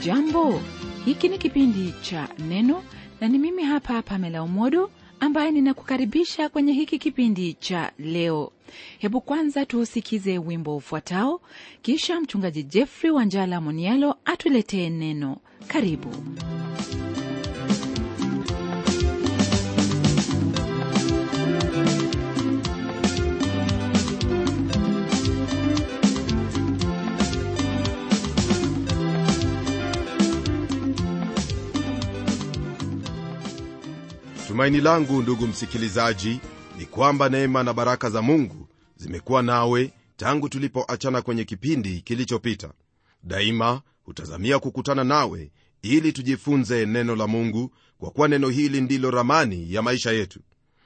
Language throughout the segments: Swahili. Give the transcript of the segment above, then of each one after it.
hujambo hiki ni kipindi cha neno na ni mimi hapa pamela umodo ambaye ninakukaribisha kwenye hiki kipindi cha leo hebu kwanza tuusikize wimbo ufuatao kisha mchungaji jeffrey wanjala monialo atuletee neno karibu tumaini langu ndugu msikilizaji ni kwamba neema na baraka za mungu zimekuwa nawe tangu tulipoachana kwenye kipindi kilichopita daima hutazamia kukutana nawe ili tujifunze neno la mungu kwa kuwa neno hili ndilo ramani ya maisha yetu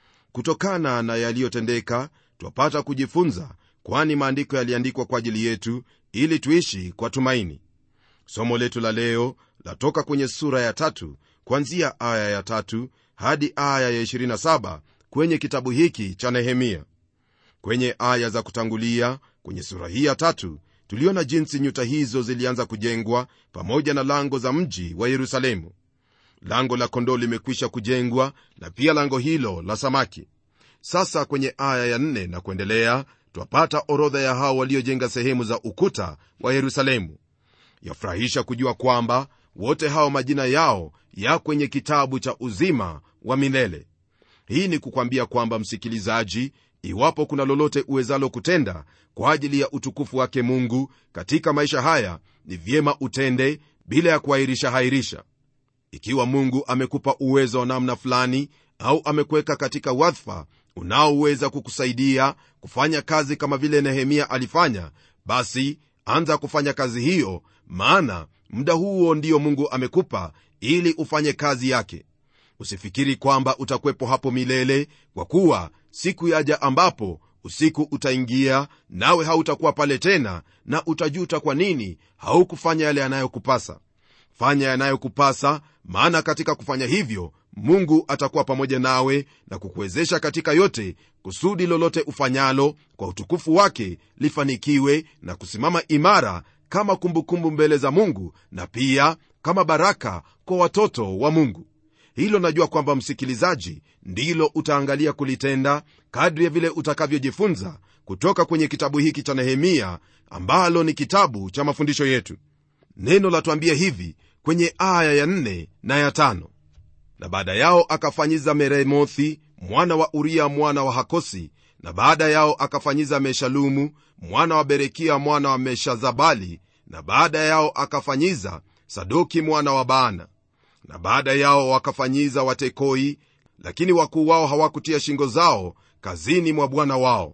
kutokana na yaliyotendeka twapata kujifunza kwani maandiko yaliandikwa kwa ajili yetu ili tuishi kwa tumaini somo letu la leo latoka kwenye sura ya tatu kwanzia aya ya tatu hadi aya ya 27 kwenye kitabu hiki cha nehemia kwenye aya za kutangulia kwenye sura hii ya tatu tuliona jinsi nyuta hizo zilianza kujengwa pamoja na lango za mji wa yerusalemu lango la kondoo limekwisha kujengwa na pia lango hilo la samaki sasa kwenye aya ya 4 na kuendelea twapata orodha ya hao waliojenga sehemu za ukuta wa yerusalemu yafurahisha kujua kwamba wote hao majina yao ya kwenye kitabu cha uzima wa milele hii ni kukwambia kwamba msikilizaji iwapo kuna lolote uwezalo kutenda kwa ajili ya utukufu wake mungu katika maisha haya ni vyema utende bila ya kuahirisha hairisha ikiwa mungu amekupa uwezo wa namna fulani au amekuweka katika wadhifa unaoweza kukusaidia kufanya kazi kama vile nehemia alifanya basi anza kufanya kazi hiyo maana muda huo ndio mungu amekupa ili ufanye kazi yake usifikiri kwamba utakuwepo hapo milele kwa kuwa siku yaja ambapo usiku utaingia nawe hautakuwa pale tena na utajuta kwa nini haukufanya yale yanayokupasa fanya yanayokupasa maana katika kufanya hivyo mungu atakuwa pamoja nawe na kukuwezesha katika yote kusudi lolote ufanyalo kwa utukufu wake lifanikiwe na kusimama imara kama kumbukumbu mbele za mungu na pia kama baraka kwa watoto wa mungu hilo najua kwamba msikilizaji ndilo utaangalia kulitenda kadri ya vile utakavyojifunza kutoka kwenye kitabu hiki cha nehemia ambalo ni kitabu cha mafundisho yetu neno latuambia hivi kwenye aya ya 4 na ya 5 na baada yao akafanyiza meremothi mwana wa uria mwana wa hakosi na baada yao akafanyiza meshalumu mwana wa berekia mwana wa meshazabali na baada yao akafanyiza sadoki mwana wa baana na baada yao wakafanyiza watekoi lakini wakuu wao hawakutia shingo zao kazini mwa bwana wao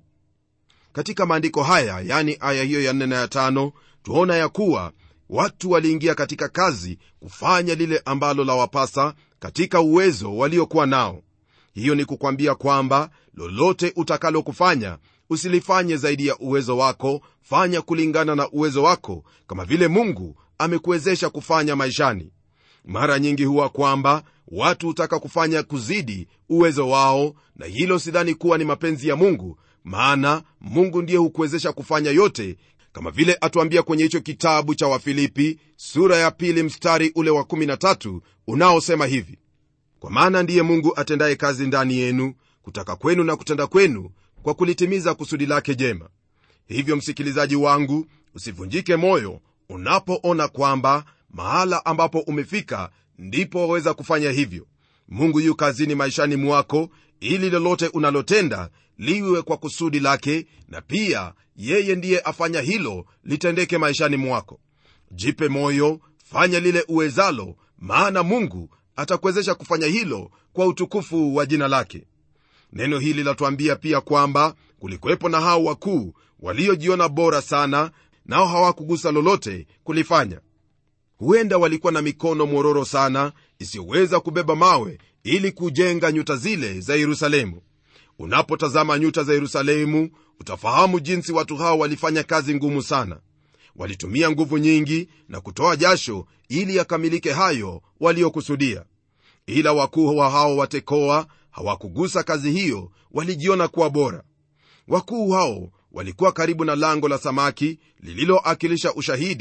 katika maandiko haya yani aya hiyo ya 4 na ya 5 tuona ya kuwa watu waliingia katika kazi kufanya lile ambalo lawapasa katika uwezo waliokuwa nao hiyo ni kukwambia kwamba lolote utakalo kufanya usilifanye zaidi ya uwezo wako fanya kulingana na uwezo wako kama vile mungu amekuwezesha kufanya maishani mara nyingi huwa kwamba watu hutaka kufanya kuzidi uwezo wao na hilo sidhani kuwa ni mapenzi ya mungu maana mungu ndiye hukuwezesha kufanya yote kama vile atuambia kwenye hicho kitabu cha wafilipi sura ya pili mstari ule wa 13 unaosema hivi kwa maana ndiye mungu atendaye kazi ndani yenu kutaka kwenu na kutenda kwenu kwa kulitimiza kusudi lake jema hivyo msikilizaji wangu usivunjike moyo unapoona kwamba mahala ambapo umefika ndipo waweza kufanya hivyo mungu yu kazini maishani mwako ili lolote unalotenda liwe kwa kusudi lake na pia yeye ndiye afanya hilo litendeke maishani mwako jipe moyo fanya lile uwezalo maana mungu atakuwezesha kufanya hilo kwa utukufu wa jina lake neno hili latuambia pia kwamba kulikuwepo na hao wakuu waliojiona bora sana nao hawakugusa lolote kulifanya huenda walikuwa na mikono mwororo sana isiyoweza kubeba mawe ili kujenga nyuta zile za yerusalemu unapotazama nyuta za yerusalemu utafahamu jinsi watu hao walifanya kazi ngumu sana walitumia nguvu nyingi na kutoa jasho ili yakamilike hayo waliokusudia ila wakuu wa hao watekoa hawakugusa kazi hiyo walijiona kuwa bora wakuu hao walikuwa karibu na lango la samaki lililoakilisha ushahidi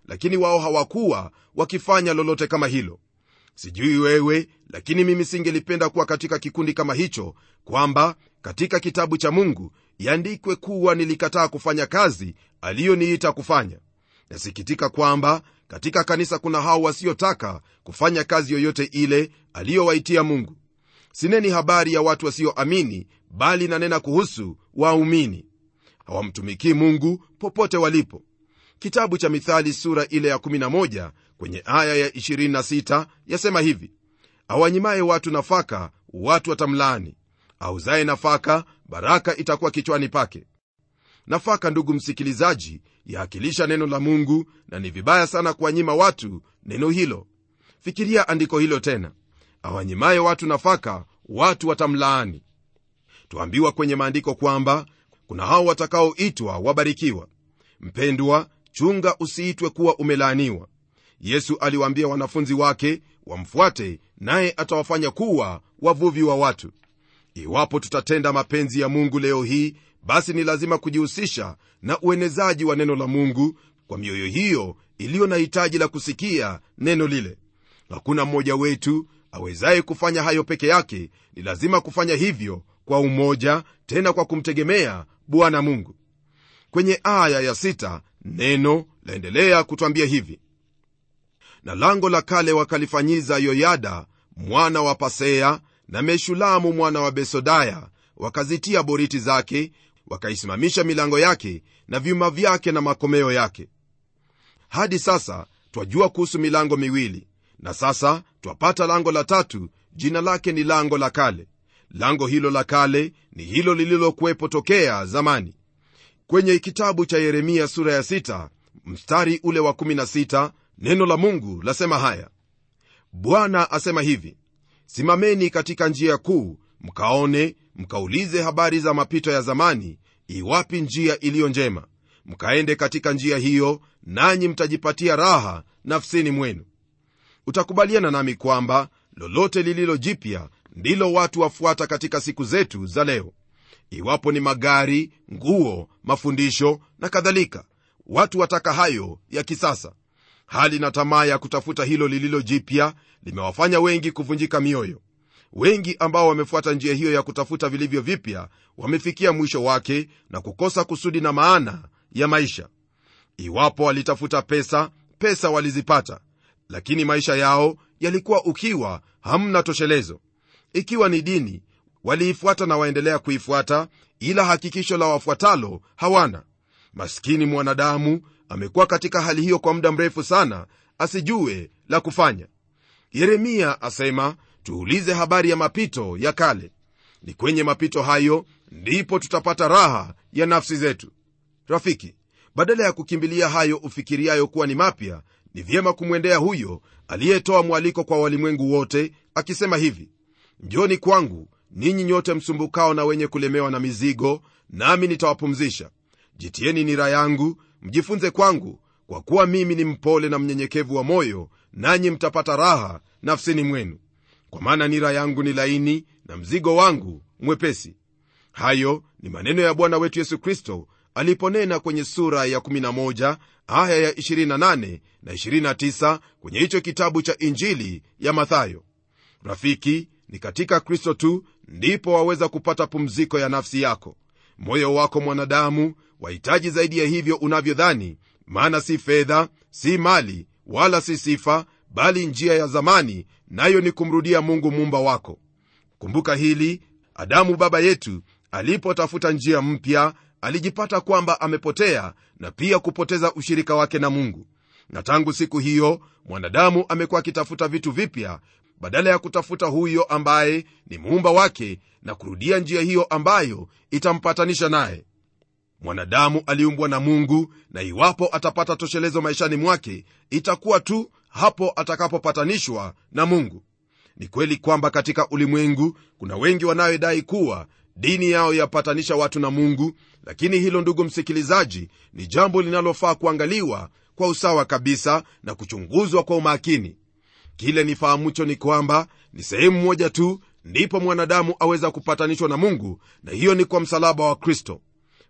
lakini wao hawakuwa wakifanya lolote kama hilo sijui wewe lakini mimi singelipenda kuwa katika kikundi kama hicho kwamba katika kitabu cha mungu iandikwe kuwa nilikataa kufanya kazi aliyoniita kufanya nasikitika kwamba katika kanisa kuna hao wasiotaka kufanya kazi yoyote ile aliyowaitia mungu sineni habari ya watu wasioamini bali nanena kuhusu waumini hawamtumikii mungu popote walipo kitabu cha mithali sura ile ya 11 kwenye aya ya 26 yasema hivi awanyimaye watu nafaka watu watamlaani auzaye nafaka baraka itakuwa kichwani pake nafaka ndugu msikilizaji yaakilisha neno la mungu na ni vibaya sana kuwanyima watu neno hilo fikiria andiko hilo tena awanyimaye watu nafaka watu watamlaani tuambiwa kwenye maandiko kwamba kuna hao watakaoitwa wabarikiwa mpendwa chunga usiitwe kuwa umelaaniwa yesu aliwaambia wanafunzi wake wamfuate naye atawafanya kuwa wavuvi wa watu iwapo tutatenda mapenzi ya mungu leo hii basi ni lazima kujihusisha na uenezaji wa neno la mungu kwa mioyo hiyo iliyo na hitaji la kusikia neno lile hakuna mmoja wetu awezaye kufanya hayo peke yake ni lazima kufanya hivyo kwa umoja tena kwa kumtegemea bwana mungu kwenye aya ya sita, neno laendelea kutwambia hivi na lango la kale wakalifanyiza yoyada mwana wa pasea na meshulamu mwana wa besodaya wakazitia boriti zake wakaisimamisha milango yake na vyuma vyake na makomeo yake hadi sasa twajua kuhusu milango miwili na sasa twapata lango la tatu jina lake ni lango la kale lango hilo la kale ni hilo lililokuwepo tokea zamani kwenye kitabu cha yeremia sura ya 6 mstari ule wa 16 neno la mungu lasema haya bwana asema hivi simameni katika njia kuu mkaone mkaulize habari za mapito ya zamani iwapi njia iliyo njema mkaende katika njia hiyo nanyi mtajipatia raha nafsini mwenu utakubaliana nami kwamba lolote lililo jipya ndilo watu wafuata katika siku zetu za leo iwapo ni magari nguo mafundisho na kadhalika watu wataka hayo ya kisasa hali na tamaa ya kutafuta hilo lililo jipya limewafanya wengi kuvunjika mioyo wengi ambao wamefuata njia hiyo ya kutafuta vilivyo vipya wamefikia mwisho wake na kukosa kusudi na maana ya maisha iwapo walitafuta pesa pesa walizipata lakini maisha yao yalikuwa ukiwa hamna toshelezo ikiwa ni dini waliifuata na waendelea kuifuata ila hakikisho la wafuatalo hawana maskini mwanadamu amekuwa katika hali hiyo kwa muda mrefu sana asijue la kufanya yeremia asema tuulize habari ya mapito ya kale ni kwenye mapito hayo ndipo tutapata raha ya nafsi zetu rafiki badala ya kukimbilia hayo ufikiriayo kuwa ni mapya ni vyema kumwendea huyo aliyetoa mwaliko kwa walimwengu wote akisema hivi njoni kwangu ninyi nyote msumbukao na wenye kulemewa na mizigo nami nitawapumzisha jitieni nira yangu mjifunze kwangu kwa kuwa mimi ni mpole na mnyenyekevu wa moyo nanyi mtapata raha nafsini mwenu kwa maana nira yangu ni laini na mzigo wangu mwepesi hayo ni maneno ya bwana wetu yesu kristo aliponena kwenye sura ya 11 aya ya 28 na 29 kwenye hicho kitabu cha injili ya mathayo rafiki ni katika kristo tu ndipo waweza kupata pumziko ya nafsi yako moyo wako mwanadamu wahitaji zaidi ya hivyo unavyodhani maana si fedha si mali wala si sifa bali njia ya zamani nayo ni kumrudia mungu muumba wako kumbuka hili adamu baba yetu alipotafuta njia mpya alijipata kwamba amepotea na pia kupoteza ushirika wake na mungu na tangu siku hiyo mwanadamu amekuwa akitafuta vitu vipya badala ya kutafuta huyo ambaye ni muumba wake na kurudia njia hiyo ambayo itampatanisha naye mwanadamu aliumbwa na mungu na iwapo atapata toshelezo maishani mwake itakuwa tu hapo atakapopatanishwa na mungu ni kweli kwamba katika ulimwengu kuna wengi wanayodai kuwa dini yao yapatanisha watu na mungu lakini hilo ndugu msikilizaji ni jambo linalofaa kuangaliwa kwa usawa kabisa na kuchunguzwa kwa umakini kile nifahamucho ni kwamba ni sehemu moja tu ndipo mwanadamu aweza kupatanishwa na mungu na hiyo ni kwa msalaba wa kristo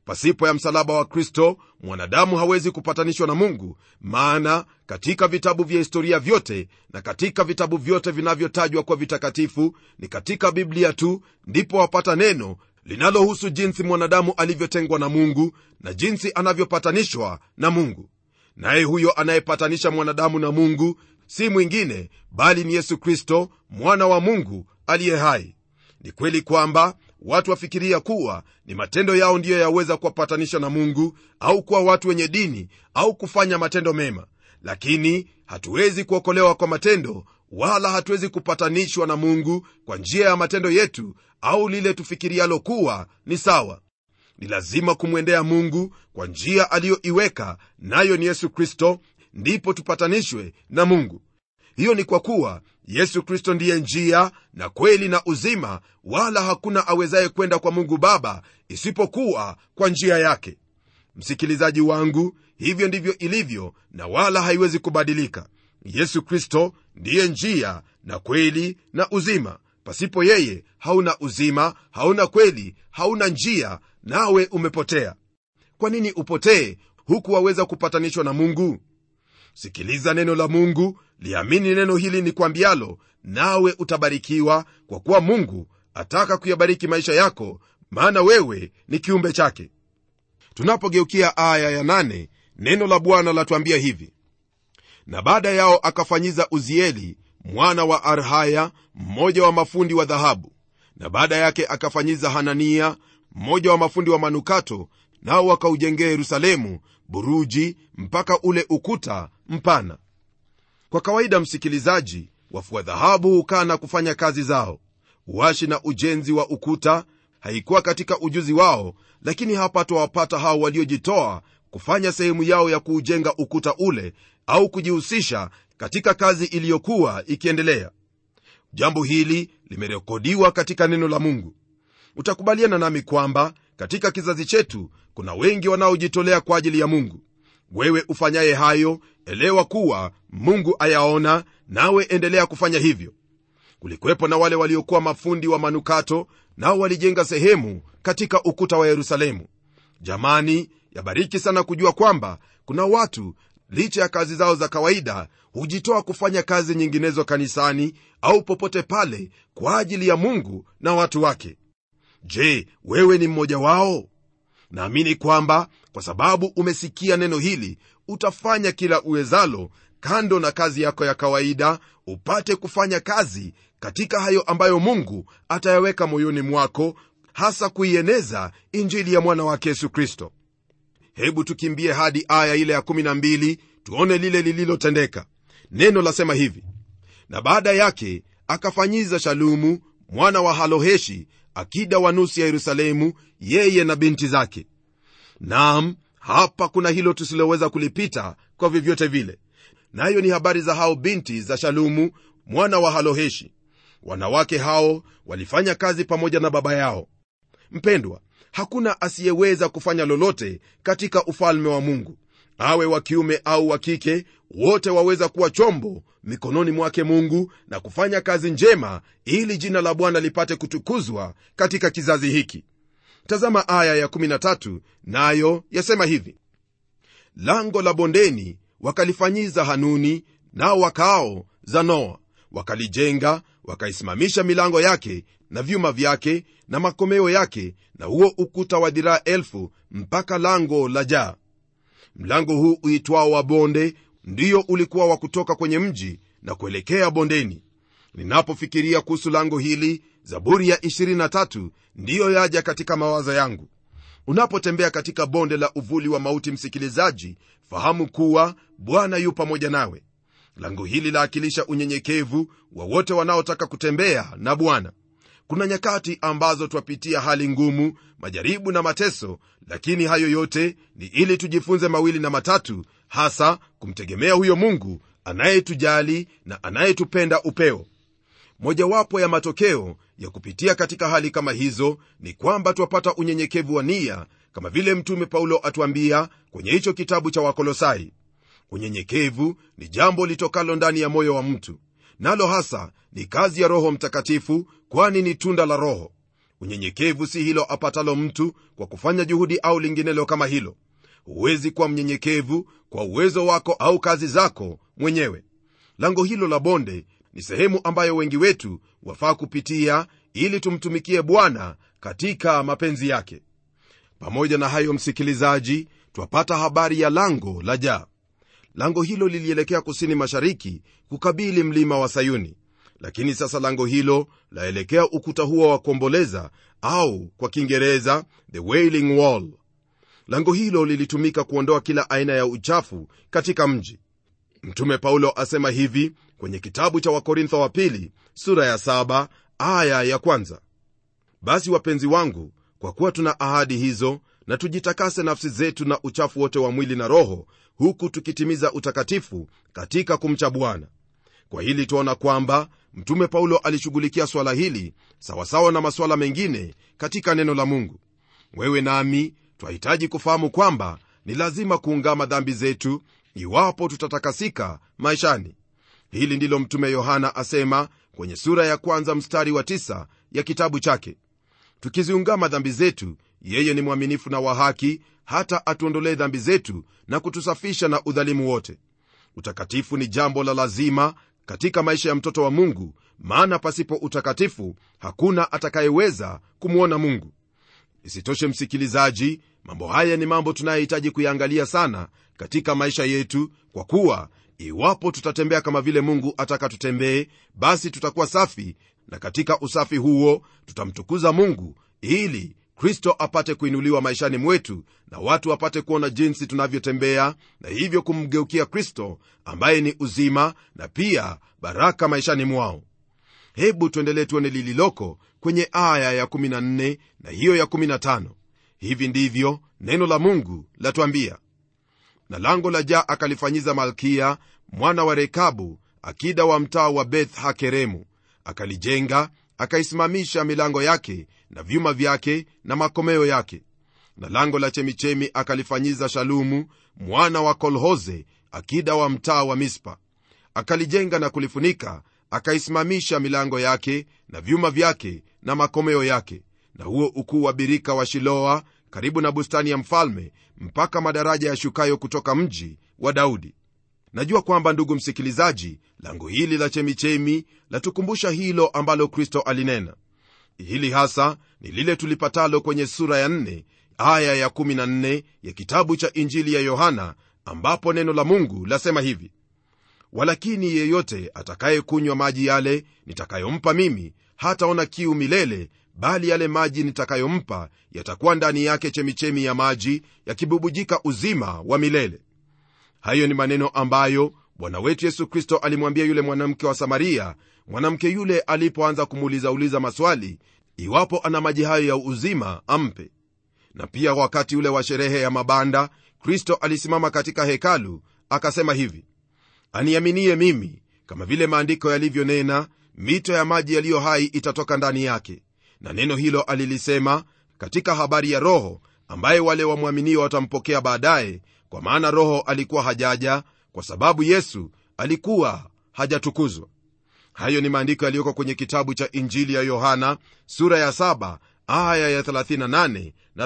pasipo ya msalaba wa kristo mwanadamu hawezi kupatanishwa na mungu maana katika vitabu vya historia vyote na katika vitabu vyote vinavyotajwa kwa vitakatifu ni katika biblia tu ndipo wapata neno linalohusu jinsi mwanadamu alivyotengwa na mungu na jinsi anavyopatanishwa na mungu naye huyo anayepatanisha mwanadamu na mungu si mwingine bali ni yesu kristo mwana wa mungu aliye hai ni kweli kwamba watu wafikiria kuwa ni matendo yao ndiyo yaweza kuwapatanisha na mungu au kuwa watu wenye dini au kufanya matendo mema lakini hatuwezi kuokolewa kwa matendo wala hatuwezi kupatanishwa na mungu kwa njia ya matendo yetu au lile tufikirialo kuwa ni sawa ni lazima kumwendea mungu kwa njia aliyoiweka nayo ni yesu kristo ndipo tupatanishwe na mungu hiyo ni kwa kuwa yesu kristo ndiye njia na kweli na uzima wala hakuna awezaye kwenda kwa mungu baba isipokuwa kwa njia yake msikilizaji wangu hivyo ndivyo ilivyo na wala haiwezi kubadilika yesu kristo ndiye njia na kweli na uzima pasipo yeye hauna uzima hauna kweli hauna njia nawe umepotea kwa nini upotee huku waweza kupatanishwa na mungu sikiliza neno la mungu liamini neno hili ni kwambialo nawe utabarikiwa kwa kuwa mungu ataka kuyabariki maisha yako maana wewe ni kiumbe chake tunapogeukia aya ya nane, neno la bwana latuambia hivi na baada yao akafanyiza uzieli mwana wa arhaya mmoja wa mafundi wa dhahabu na baada yake akafanyiza hanania mmoja wa mafundi wa manukato nao wakaujengea yerusalemu buruji mpaka ule ukuta mpana kwa kawaida msikilizaji wafua dhahabu hukaa na kufanya kazi zao uashi na ujenzi wa ukuta haikuwa katika ujuzi wao lakini hapa twawapata hao waliojitoa kufanya sehemu yao ya kuujenga ukuta ule au kujihusisha katika kazi iliyokuwa ikiendelea jambo hili limerekodiwa katika neno la mungu utakubaliana nami kwamba katika kizazi chetu kuna wengi wanaojitolea kwa ajili ya mungu wewe ufanyaye hayo elewa kuwa mungu ayaona nawe endelea kufanya hivyo kulikuwepo na wale waliokuwa mafundi wa manukato nao walijenga sehemu katika ukuta wa yerusalemu jamani yabariki sana kujua kwamba kuna watu licha ya kazi zao za kawaida hujitoa kufanya kazi nyinginezo kanisani au popote pale kwa ajili ya mungu na watu wake je wewe ni mmoja wao naamini kwamba kwa sababu umesikia neno hili utafanya kila uwezalo kando na kazi yako ya kawaida upate kufanya kazi katika hayo ambayo mungu atayaweka moyoni mwako hasa kuieneza injili ya mwana wake yesu kristo hebu tukimbie hadi aya ile ya 12 tuone lile lililotendeka neno lasema hivi na baada yake akafanyiza shalumu mwana wa haloheshi akida wa nusu ya yerusalemu yeye na binti zake nam hapa kuna hilo tusiloweza kulipita kwa vyovyote vile nayo ni habari za hao binti za shalumu mwana wa haloheshi wanawake hao walifanya kazi pamoja na baba yao mpendwa hakuna asiyeweza kufanya lolote katika ufalme wa mungu awe wa kiume au wa kike wote waweza kuwa chombo mikononi mwake mungu na kufanya kazi njema ili jina la bwana lipate kutukuzwa katika kizazi hiki tazama aya ya13 nayo yasema hivi lango la bondeni wakalifanyiza hanuni nao wakaao zanoa wakalijenga wakaisimamisha milango yake na vyuma vyake na makomeo yake na huo ukuta wa dhiraa elfu mpaka lango la jaa mlango huu uitwao wa bonde ndiyo ulikuwa wa kutoka kwenye mji na kuelekea bondeni ninapofikiria kuhusu lango hili zaburi ya 23 ndiyo yaja katika mawazo yangu unapotembea katika bonde la uvuli wa mauti msikilizaji fahamu kuwa bwana yu pamoja nawe lango hili laakilisha unyenyekevu wa wote wanaotaka kutembea na bwana kuna nyakati ambazo twapitia hali ngumu majaribu na mateso lakini hayo yote ni ili tujifunze mawili na matatu hasa kumtegemea huyo mungu anayetujali na anayetupenda upeo mojawapo ya matokeo ya kupitia katika hali kama hizo ni kwamba twapata unyenyekevu wa nia kama vile mtume paulo atuambia kwenye hicho kitabu cha wakolosai unyenyekevu ni jambo litokalo ndani ya moyo wa mtu nalo hasa ni kazi ya roho mtakatifu kwani ni tunda la roho unyenyekevu si hilo apatalo mtu kwa kufanya juhudi au linginelo kama hilo huwezi kuwa mnyenyekevu kwa uwezo wako au kazi zako mwenyewe lango hilo la bonde ni sehemu ambayo wengi wetu wafaa kupitia ili tumtumikie bwana katika mapenzi yake pamoja na hayo msikilizaji twapata habari ya lango la jaa lango hilo lilielekea kusini mashariki kukabili mlima wa sayuni lakini sasa lango hilo laelekea ukuta huo wa kuomboleza au kwa kiingereza the wailing wall lango hilo lilitumika kuondoa kila aina ya uchafu katika mji mtume paulo asema hivi kwenye kitabu cha wakorintho wa pili sura ya saba aya ya kwanza basi wapenzi wangu kwa kuwa tuna ahadi hizo na tujitakase nafsi zetu na uchafu wote wa mwili na roho huku tukitimiza utakatifu katika kumcha bwana kwa hili twaona kwamba mtume paulo alishughulikia swala hili sawasawa na masuala mengine katika neno la mungu wewe nami twahitaji kufahamu kwamba ni lazima kuungama dhambi zetu iwapo tutatakasika maishani hili ndilo mtume yohana asema kwenye sura ya kwanza mstari wa tisa ya kitabu chake tukiziungama dhambi zetu yeye ni mwaminifu na wa haki hata atuondolee dhambi zetu na kutusafisha na udhalimu wote utakatifu ni jambo la lazima katika maisha ya mtoto wa mungu maana pasipo utakatifu hakuna atakayeweza kumwona mungu isitoshe msikilizaji mambo haya ni mambo tunayohitaji kuyaangalia sana katika maisha yetu kwa kuwa iwapo tutatembea kama vile mungu ataka tutembee basi tutakuwa safi na katika usafi huo tutamtukuza mungu ili kristo apate kuinuliwa maishani mwetu na watu wapate kuona jinsi tunavyotembea na hivyo kumgeukia kristo ambaye ni uzima na pia baraka maishani mwao hebu tuendelee tuone lililoko kwenye aya ya 14 na hiyo ya 15 hivi ndivyo neno la mungu latwambia na lango la jaa akalifanyiza malkia mwana wa rekabu akida wa mtaa wa beth hakeremu akalijenga akaisimamisha milango yake na vyuma vyake na makomeo yake na lango la chemichemi akalifanyiza shalumu mwana wa kolhoze akida wa mtaa wa mispa akalijenga na kulifunika akaisimamisha milango yake na vyuma vyake na makomeo yake na huo ukuu wa birika wa shiloa karibu na bustani ya mfalme mpaka madaraja yashukayo kutoka mji wa daudi najua kwamba ndugu msikilizaji lango hili la chemichemi latukumbusha hilo ambalo kristo alinena hili hasa ni lile tulipatalo kwenye sura ya 4 aya ya 14 ya kitabu cha injili ya yohana ambapo neno la mungu lasema hivi walakini yeyote atakayekunywa maji yale nitakayompa mimi hataona kiu milele bali yale maji nitakayompa yatakuwa ndani yake chemichemi ya maji yakibubujika uzima wa milele hayo ni maneno ambayo bwana wetu yesu kristo alimwambia yule mwanamke wa samaria mwanamke yule alipoanza kumuulizauliza maswali iwapo ana maji hayo ya uzima ampe na pia wakati ule wa sherehe ya mabanda kristo alisimama katika hekalu akasema hivi aniaminie mimi kama vile maandiko yalivyonena mito ya maji yaliyo hai itatoka ndani yake na neno hilo alilisema katika habari ya roho ambaye wale wamwaminio watampokea baadaye kwa maana roho alikuwa hajaja kwa sababu yesu alikuwa hajatukuzwa hayo ni maandiko yaliyoko kwenye kitabu cha injili ya yohana sura ya 7 aya ya 38 na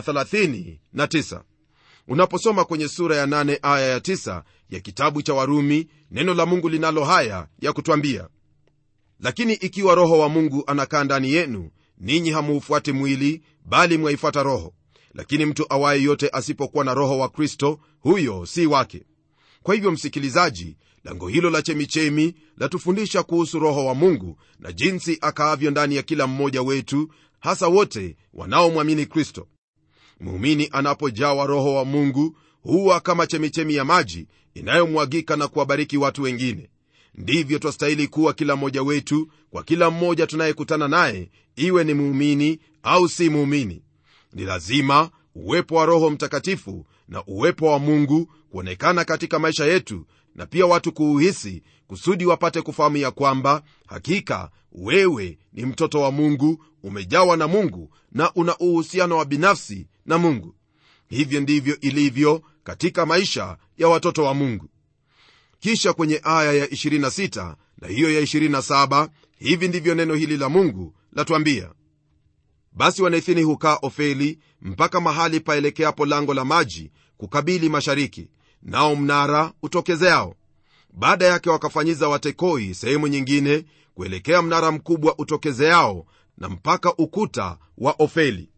39 unaposoma kwenye sura ya 8 aya ya 9 ya kitabu cha warumi neno la mungu linalo haya ya kutwambia lakini ikiwa roho wa mungu anakaa ndani yenu ninyi hamuufuati mwili bali mwaifuata roho lakini mtu awaye yote asipokuwa na roho wa kristo huyo si wake kwa hivyo msikilizaji lango hilo la chemichemi latufundisha kuhusu roho wa mungu na jinsi akaavyo ndani ya kila mmoja wetu hasa wote wanaomwamini kristo muumini anapojawa roho wa mungu huwa kama chemichemi ya maji inayomwagika na kuwabariki watu wengine ndivyo twastahili kuwa kila mmoja wetu kwa kila mmoja tunayekutana naye iwe ni muumini au si muumini ni lazima uwepo wa roho mtakatifu na uwepo wa mungu kuonekana katika maisha yetu na pia watu kuuhisi kusudi wapate kufahamu ya kwamba hakika wewe ni mtoto wa mungu umejawa na mungu na una uhusiano wa binafsi na mungu hivyo ndivyo ilivyo katika maisha ya watoto wa mungu kisha kwenye aya ya 26 na hiyo ya 27 hivi ndivyo neno hili la mungu latwambia basi wanaithini hukaa ofeli mpaka mahali paelekeapo lango la maji kukabili mashariki nao mnara utokezeao baada yake wakafanyiza watekoi sehemu nyingine kuelekea mnara mkubwa utokezeao na mpaka ukuta wa ofeli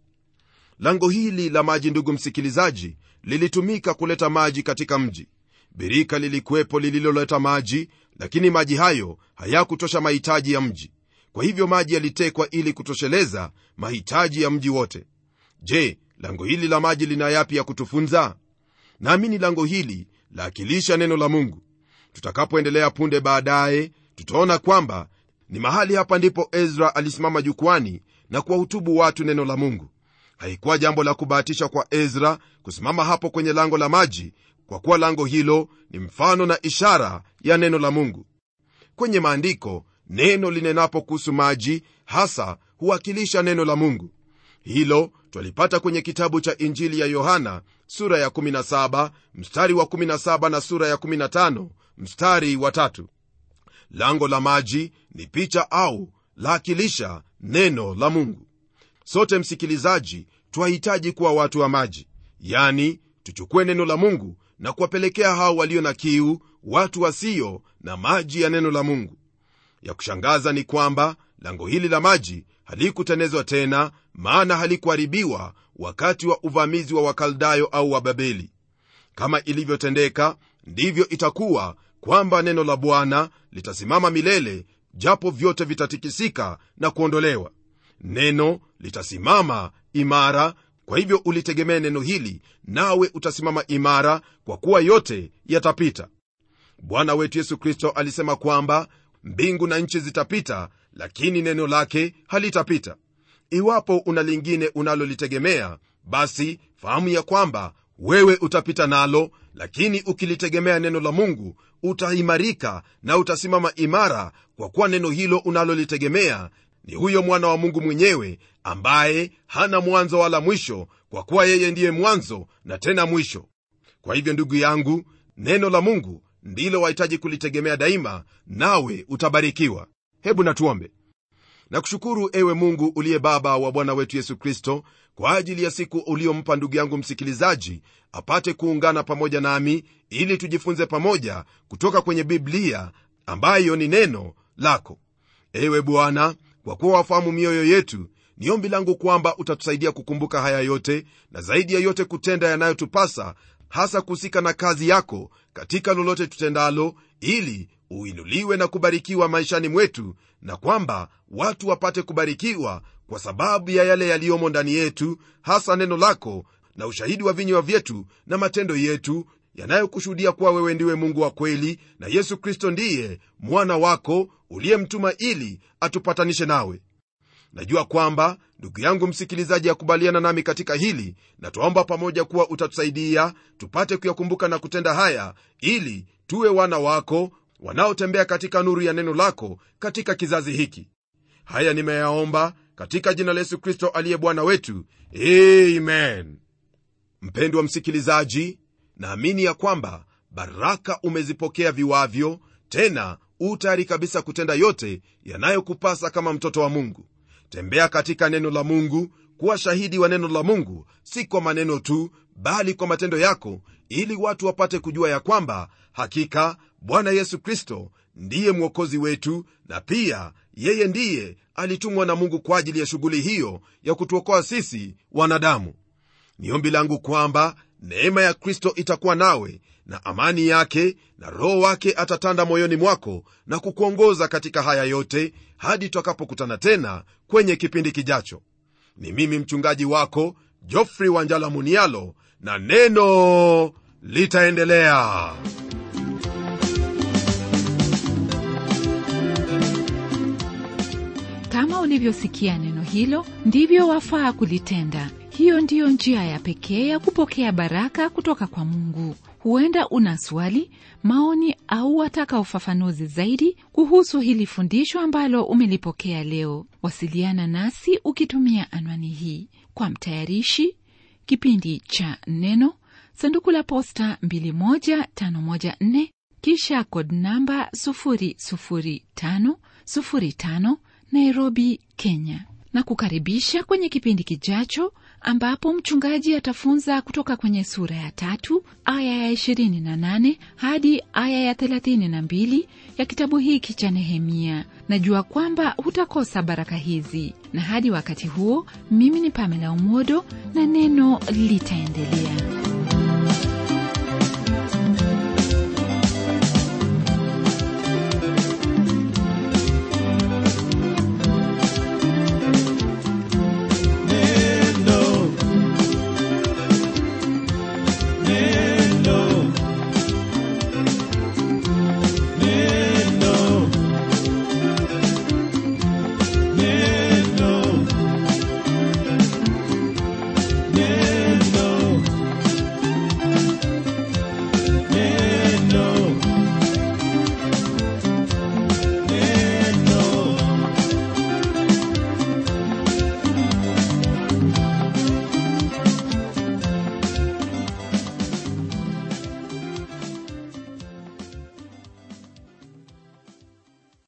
lango hili la maji ndugu msikilizaji lilitumika kuleta maji katika mji birika lilikuwepo lililoleta maji lakini maji hayo hayakutosha mahitaji ya mji kwa hivyo maji yalitekwa ili kutosheleza mahitaji ya mji wote je lango hili la maji lina yapi ya kutufunza naamini lango hili laakilisha neno la mungu tutakapoendelea punde baadaye tutaona kwamba ni mahali hapa ndipo ezra alisimama jukwani na kuwahutubu watu neno la mungu haikuwa jambo la kubahatisha kwa ezra kusimama hapo kwenye lango la maji kwa kuwa lango hilo ni mfano na ishara ya neno la mungu kwenye maandiko neno linenapo kuhusu maji hasa huwakilisha neno la mungu hilo twalipata kwenye kitabu cha injili ya yohana sura ya 17 mstari wa 17 na sura ya 15 mstari wa tatu lango la maji ni picha au laakilisha neno la mungu sote msikilizaji twahitaji kuwa watu wa maji yani tuchukue neno la mungu na kuwapelekea hao walio na kiu watu wasio na maji ya neno la mungu ya kushangaza ni kwamba lango hili la maji halikutenezwa tena maana halikuharibiwa wakati wa uvamizi wa wakaldayo au wa babeli kama ilivyotendeka ndivyo itakuwa kwamba neno la bwana litasimama milele japo vyote vitatikisika na kuondolewa neno litasimama imara kwa hivyo ulitegemee neno hili nawe utasimama imara kwa kuwa yote yatapita bwana wetu yesu kristo alisema kwamba mbingu na nchi zitapita lakini neno lake halitapita iwapo una lingine unalolitegemea basi fahamu ya kwamba wewe utapita nalo lakini ukilitegemea neno la mungu utaimarika na utasimama imara kwa kuwa neno hilo unalolitegemea ni huyo mwana wa mungu mwenyewe ambaye hana mwanzo wala mwisho kwa kuwa yeye ndiye mwanzo na tena mwisho kwa hivyo ndugu yangu neno la mungu ndilo wahitaji kulitegemea daima nawe utabarikiwa hebu natuombe nakushukuru ewe mungu uliye baba wa bwana wetu yesu kristo kwa ajili ya siku uliompa ndugu yangu msikilizaji apate kuungana pamoja nami ili tujifunze pamoja kutoka kwenye biblia ambayo ni neno lako ewe bwana kwa kuwa wafahamu mioyo yetu ni ombi langu kwamba utatusaidia kukumbuka haya yote na zaidi ya yote kutenda yanayotupasa hasa kuhusika na kazi yako katika lolote tutendalo ili uinuliwe na kubarikiwa maishani mwetu na kwamba watu wapate kubarikiwa kwa sababu ya yale yaliyomo ndani yetu hasa neno lako na ushahidi wa vinywa vyetu na matendo yetu yanayokushuhudia kuwa wewe ndiwe mungu wa kweli na yesu kristo ndiye mwana wako uliyemtuma ili atupatanishe nawe najua kwamba ndugu yangu msikilizaji akubaliana nami katika hili na twaomba pamoja kuwa utatusaidia tupate kuyakumbuka na kutenda haya ili tuwe wana wako wanaotembea katika nuru ya neno lako katika kizazi hiki haya nimeyaomba katika jina la yesu kristo aliye bwana wetu amen mpendwa msikilizaji naamini ya kwamba baraka umezipokea viwavyo tena u tayari kabisa kutenda yote yanayokupasa kama mtoto wa mungu tembea katika neno la mungu kuwa shahidi wa neno la mungu si kwa maneno tu bali kwa matendo yako ili watu wapate kujua ya kwamba hakika bwana yesu kristo ndiye mwokozi wetu na pia yeye ndiye alitumwa na mungu kwa ajili ya shughuli hiyo ya kutuokoa sisi wanadamu ni ombi langu kwamba neema ya kristo itakuwa nawe na amani yake na roho wake atatanda moyoni mwako na kukuongoza katika haya yote hadi tutakapokutana tena kwenye kipindi kijacho ni mimi mchungaji wako jofrey wanjala munialo na neno litaendelea kama ulivyosikia neno hilo ndivyo wafaa kulitenda hiyo ndiyo njia ya pekee ya kupokea baraka kutoka kwa mungu huenda una swali maoni au wataka ufafanuzi zaidi kuhusu hili fundisho ambalo umelipokea leo wasiliana nasi ukitumia anwani hii kwa mtayarishi kipindi cha neno sanduku la posta 21514 kisha kod namba 00505 nairobi kenya na kukaribisha kwenye kipindi kijacho ambapo mchungaji atafunza kutoka kwenye sura ya tatu aya ya 28 hadi aya ya 32 ya kitabu hiki cha Nehemia. Najua kwamba hutakosa baraka hizi, na hadi wakati huo, mimi ni Pamela Umodo na neno litaendelea.